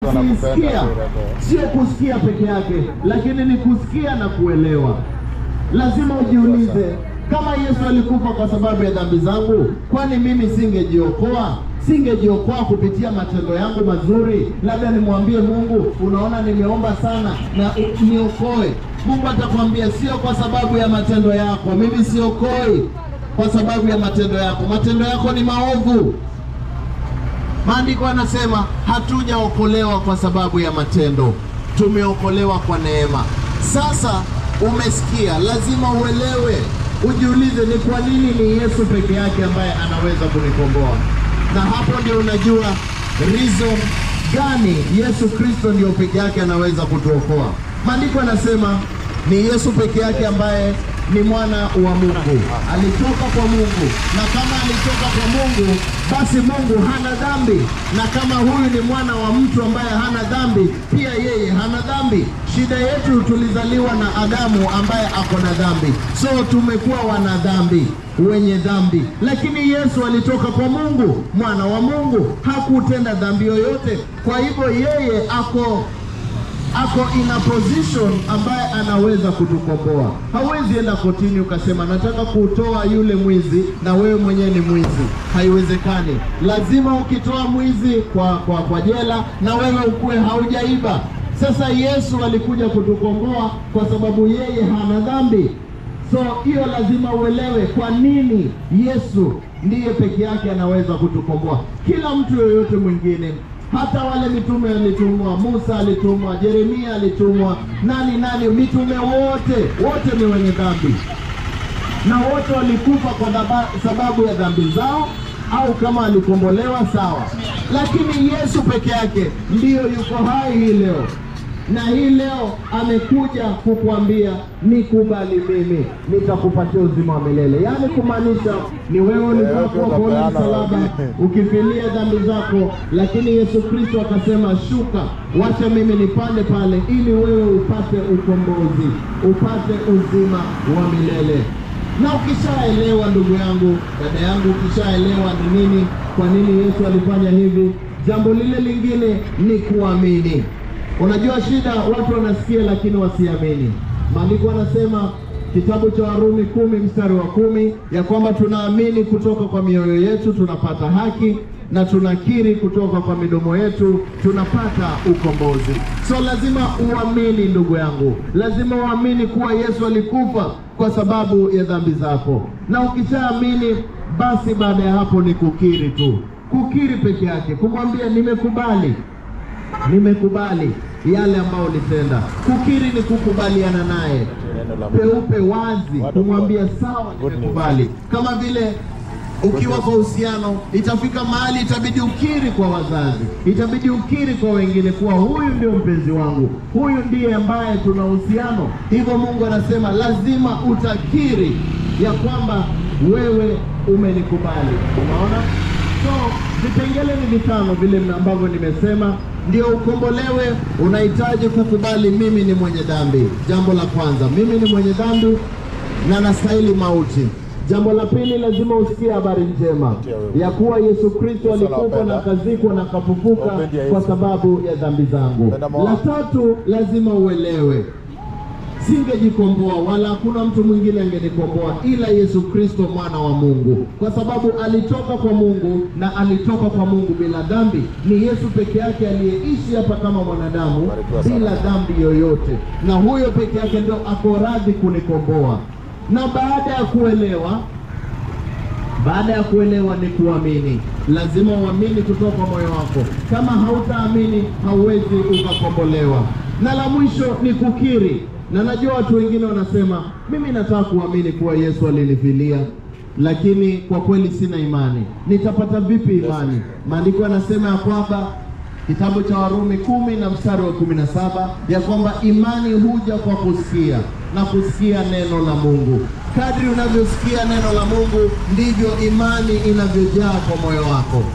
kusikia, sio kusikia peke yake, lakini ni kusikia na kuelewa. Lazima ujiulize, kama Yesu alikufa kwa sababu ya dhambi zangu, kwani mimi singejiokoa? Singejiokoa kupitia matendo yangu mazuri? Labda nimwambie Mungu, unaona nimeomba sana na u- niokoe. Mungu atakwambia sio kwa sababu ya matendo yako, mimi siokoi kwa sababu ya matendo yako. Matendo yako ni maovu. Maandiko anasema hatujaokolewa kwa sababu ya matendo, tumeokolewa kwa neema. Sasa umesikia, lazima uelewe, ujiulize, ni kwa nini ni Yesu peke yake ambaye anaweza kunikomboa? Na hapo ndio unajua reason gani Yesu Kristo ndio peke yake anaweza kutuokoa. Maandiko anasema ni Yesu peke yake ambaye ni mwana wa Mungu, alitoka kwa Mungu, na kama alitoka kwa Mungu, basi Mungu hana dhambi, na kama huyu ni mwana wa mtu ambaye hana dhambi, pia yeye hana dhambi. Shida yetu tulizaliwa na Adamu ambaye ako na dhambi, so tumekuwa wana dhambi wenye dhambi, lakini Yesu alitoka kwa Mungu, mwana wa Mungu, hakutenda dhambi yoyote. Kwa hivyo yeye ako ako in a position ambaye anaweza kutukomboa. Hawezi enda kotini ukasema nataka kutoa yule mwizi na wewe mwenyewe ni mwizi, haiwezekani. Lazima ukitoa mwizi kwa, kwa, kwa jela na wewe ukuwe haujaiba. Sasa Yesu alikuja kutukomboa kwa sababu yeye hana dhambi. So hiyo lazima uelewe kwa nini Yesu ndiye peke yake anaweza kutukomboa. Kila mtu yoyote mwingine hata wale mitume walitumwa, Musa alitumwa, Yeremia alitumwa, nani nani, mitume wote wote ni wenye dhambi na wote walikufa kwa dhaba, sababu ya dhambi zao, au kama alikombolewa sawa, lakini Yesu peke yake ndiyo yuko hai hii leo na hii leo amekuja kukuambia nikubali mimi, nitakupatia uzima wa milele. Yaani kumaanisha ni wewe ulikuwa kwenye msalaba ukifilia dhambi zako, lakini Yesu Kristo akasema, shuka, wacha mimi nipande pale, ili wewe upate ukombozi, upate uzima wa milele. Na ukishaelewa ndugu yangu, dada yangu, ukishaelewa ni nini, kwa nini Yesu alifanya hivi, jambo lile lingine ni kuamini. Unajua shida, watu wanasikia lakini wasiamini. Maandiko anasema kitabu cha Warumi kumi mstari wa kumi ya kwamba tunaamini kutoka kwa mioyo yetu tunapata haki na tunakiri kutoka kwa midomo yetu tunapata ukombozi. So lazima uamini ndugu yangu, lazima uamini kuwa Yesu alikufa kwa sababu ya dhambi zako, na ukishaamini basi baada ya hapo ni kukiri tu, kukiri peke yake, kumwambia nimekubali nimekubali yale ambayo ulitenda. Kukiri ni kukubaliana naye peupe wazi, kumwambia sawa, nimekubali. Kama vile ukiwa kwa uhusiano, itafika mahali itabidi ukiri kwa wazazi, itabidi ukiri kwa wengine kuwa huyu ndio mpenzi wangu, huyu ndiye ambaye tuna uhusiano. Hivyo Mungu anasema lazima utakiri ya kwamba wewe umenikubali. Unaona? So vipengele ni vitano vile ambavyo nimesema, ndio ukombolewe. Unahitaji kukubali, mimi ni mwenye dhambi. Jambo la kwanza, mimi ni mwenye dhambi na nastahili mauti. Jambo la pili, lazima usikie habari njema ya kuwa Yesu Kristo alikufa na akazikwa na akafufuka kwa sababu ya dhambi zangu. La tatu, lazima uelewe singejikomboa wala hakuna mtu mwingine angenikomboa ila Yesu Kristo mwana wa Mungu, kwa sababu alitoka kwa Mungu na alitoka kwa Mungu bila dhambi. Ni Yesu peke yake aliyeishi hapa kama mwanadamu bila dhambi yoyote, na huyo peke yake ndio ako radhi kunikomboa. Na baada ya kuelewa baada ya kuelewa ni kuamini. Lazima uamini kutoka kwa moyo wako. Kama hautaamini hauwezi ukakombolewa. Na la mwisho ni kukiri. Na najua watu wengine wanasema mimi nataka kuamini kuwa Yesu alinifilia, lakini kwa kweli sina imani. Nitapata vipi imani? Maandiko yanasema ya kwamba kitabu cha Warumi kumi na mstari wa kumi na saba ya kwamba imani huja kwa kusikia na kusikia neno la Mungu. Kadri unavyosikia neno la Mungu ndivyo imani inavyojaa kwa moyo wako.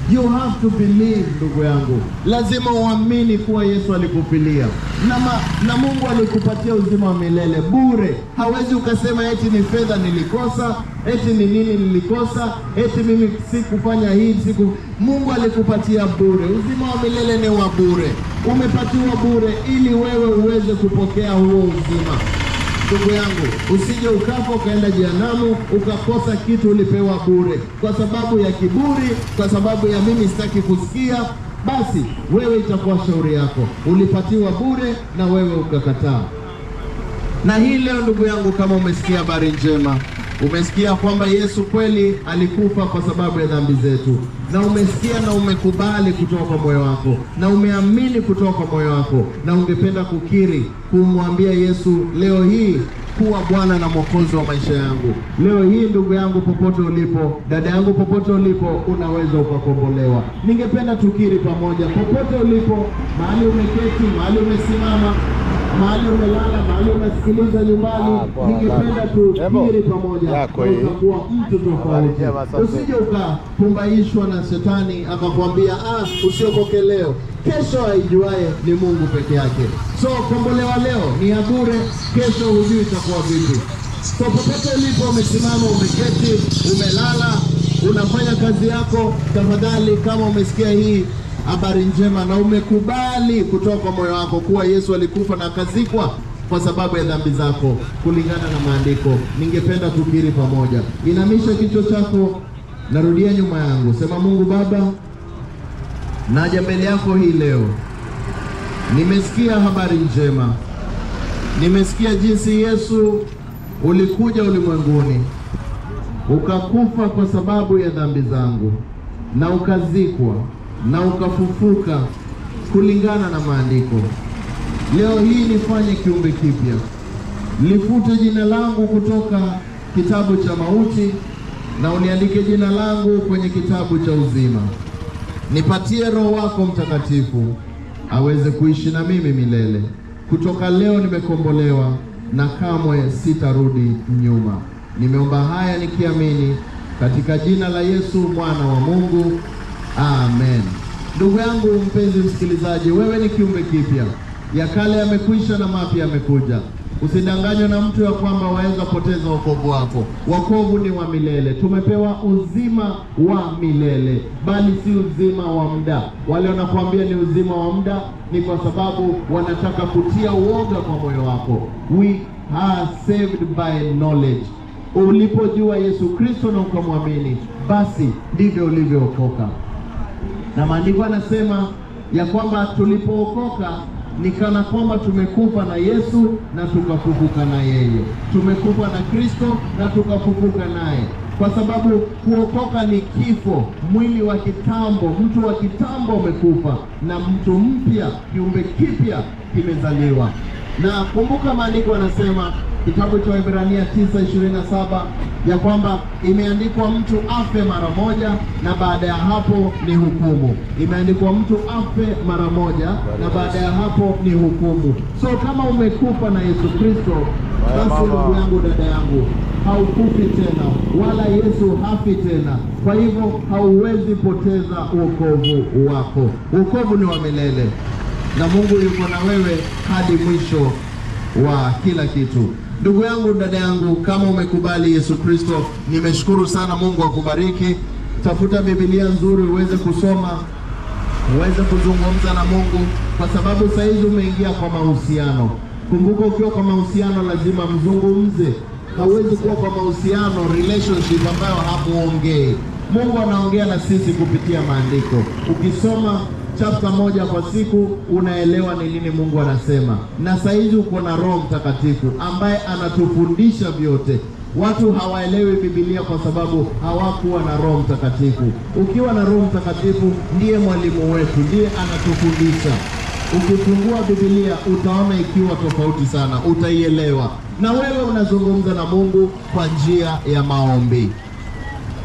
You have to believe, ndugu yangu, lazima uamini kuwa Yesu alikufilia na, ma, na Mungu alikupatia uzima wa milele bure. Hawezi ukasema eti ni fedha nilikosa, eti ni nini nilikosa, eti mimi sikufanya hii siku. Mungu alikupatia bure, uzima wa milele ni wa bure, umepatiwa bure ili wewe uweze kupokea huo uzima. Ndugu yangu, usije ukafa ukaenda jehanamu ukakosa kitu ulipewa bure kwa sababu ya kiburi, kwa sababu ya mimi sitaki kusikia. Basi wewe itakuwa shauri yako, ulipatiwa bure na wewe ukakataa. Na hii leo, ndugu yangu, kama umesikia habari njema, umesikia kwamba Yesu kweli alikufa kwa sababu ya dhambi zetu, na umesikia na umekubali kutoka kwa moyo wako, na umeamini kutoka kwa moyo wako, na ungependa kukiri kumwambia Yesu leo hii kuwa Bwana na Mwokozi wa maisha yangu. Leo hii ndugu yangu, popote ulipo, dada yangu, popote ulipo, unaweza ukakombolewa. Ningependa tukiri pamoja, popote ulipo, mahali umeketi, mahali umesimama mahali umelala, mahali unasikiliza nyumbani, Ah, poa, ningependa basi. tukiri Ebo, pamoja, yako na hii. utakuwa mtu Habari tofauti. njema, asante. Usije ukapumbaishwa na shetani akakwambia ah, usiokoke leo, kesho aijuaye ni Mungu peke yake. So kombolewa leo ni ya bure, kesho hujui itakuwa vipi. So popote ulipo, umesimama, umeketi, umelala, unafanya kazi yako, tafadhali kama umesikia hii habari njema na umekubali kutoka kwa moyo wako kuwa Yesu alikufa na akazikwa kwa sababu ya dhambi zako kulingana na maandiko, ningependa tukiri pamoja. Inamisha kichwa chako, narudia nyuma yangu, sema: Mungu Baba, naja mbele yako hii leo, nimesikia habari njema, nimesikia jinsi Yesu ulikuja ulimwenguni ukakufa kwa sababu ya dhambi zangu na ukazikwa na ukafufuka kulingana na maandiko. Leo hii nifanye kiumbe kipya, lifute jina langu kutoka kitabu cha mauti na uniandike jina langu kwenye kitabu cha uzima. Nipatie Roho wako Mtakatifu aweze kuishi na mimi milele. Kutoka leo nimekombolewa na kamwe sitarudi nyuma. Nimeomba haya nikiamini katika jina la Yesu mwana wa Mungu, amen. Ndugu yangu mpenzi msikilizaji, wewe ni kiumbe kipya, ya kale yamekwisha na mapya yamekuja. Usidanganywe na mtu ya kwamba waweza poteza wokovu wako. Wokovu ni wa milele, tumepewa uzima wa milele, bali si uzima wa muda. Wale wanakuambia ni uzima wa muda ni kwa sababu wanataka kutia uoga kwa moyo wako. We are saved by knowledge. Ulipojua Yesu Kristo na ukamwamini, basi ndivyo ulivyookoka na maandiko yanasema ya kwamba tulipookoka ni kana kwamba tumekufa na Yesu na tukafufuka na yeye. Tumekufa na Kristo na tukafufuka naye, kwa sababu kuokoka ni kifo. Mwili wa kitambo, mtu wa kitambo umekufa na mtu mpya, kiumbe kipya kimezaliwa. Na kumbuka maandiko yanasema kitabu cha Waebrania 9:27 ya kwamba imeandikwa mtu afe mara moja na baada ya hapo ni hukumu. Imeandikwa mtu afe mara moja na baada ya hapo ni hukumu. So kama umekufa na Yesu Kristo, basi mama. ndugu yangu, dada yangu, haukufi tena, wala Yesu hafi tena. Kwa hivyo hauwezi poteza wokovu wako. Wokovu ni wa milele na Mungu yuko na wewe hadi mwisho wa kila kitu. Ndugu yangu, dada yangu, kama umekubali Yesu Kristo, nimeshukuru sana. Mungu akubariki. Tafuta Biblia nzuri uweze kusoma, uweze kuzungumza na Mungu, kwa sababu saa hizi umeingia kwa mahusiano. Kumbuka, ukiwa kwa mahusiano lazima mzungumze. Hauwezi kuwa kwa mahusiano relationship ambayo hamuongei. Mungu anaongea na sisi kupitia maandiko. Ukisoma chapter moja kwa siku unaelewa ni nini Mungu anasema, na saa hizi uko na Roho Mtakatifu ambaye anatufundisha vyote. Watu hawaelewi Biblia kwa sababu hawakuwa na Roho Mtakatifu. Ukiwa na Roho Mtakatifu, ndiye mwalimu wetu, ndiye anatufundisha. Ukifungua Biblia utaona ikiwa tofauti sana, utaielewa, na wewe unazungumza na Mungu kwa njia ya maombi.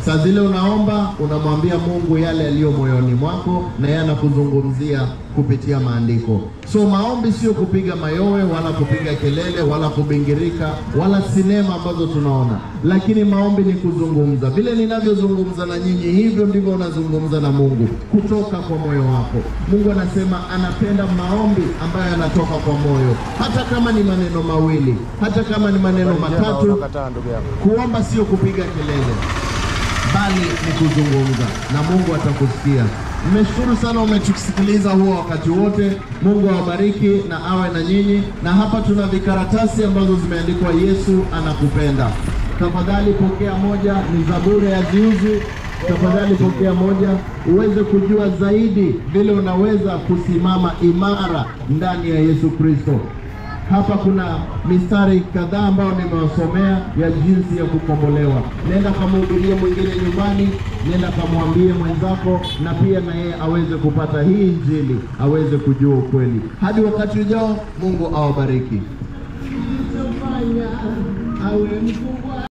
Saa zile unaomba, unamwambia Mungu yale yaliyo moyoni mwako, na yeye anakuzungumzia kupitia maandiko. So maombi sio kupiga mayowe wala kupiga kelele wala kubingirika wala sinema ambazo tunaona, lakini maombi ni kuzungumza. Vile ninavyozungumza na nyinyi, hivyo ndivyo unazungumza na Mungu kutoka kwa moyo wako. Mungu anasema anapenda maombi ambayo yanatoka kwa moyo, hata kama ni maneno mawili, hata kama ni maneno matatu. Unakataa ndugu yangu. Kuomba sio kupiga kelele, bali ni kuzungumza na Mungu atakusikia. Nimeshukuru sana umetusikiliza huo wakati wote. Mungu awabariki na awe na nyinyi. Na hapa tuna vikaratasi ambazo zimeandikwa Yesu anakupenda. Tafadhali pokea moja, ni za bure ya ziuzi. Tafadhali pokea moja uweze kujua zaidi vile unaweza kusimama imara ndani ya Yesu Kristo. Hapa kuna mistari kadhaa ambayo nimewasomea ya jinsi ya kukombolewa. Nenda kamhubirie mwingine nyumbani, nenda kamwambie mwenzako, na pia na yeye aweze kupata hii Injili, aweze kujua ukweli. Hadi wakati ujao, Mungu awabariki.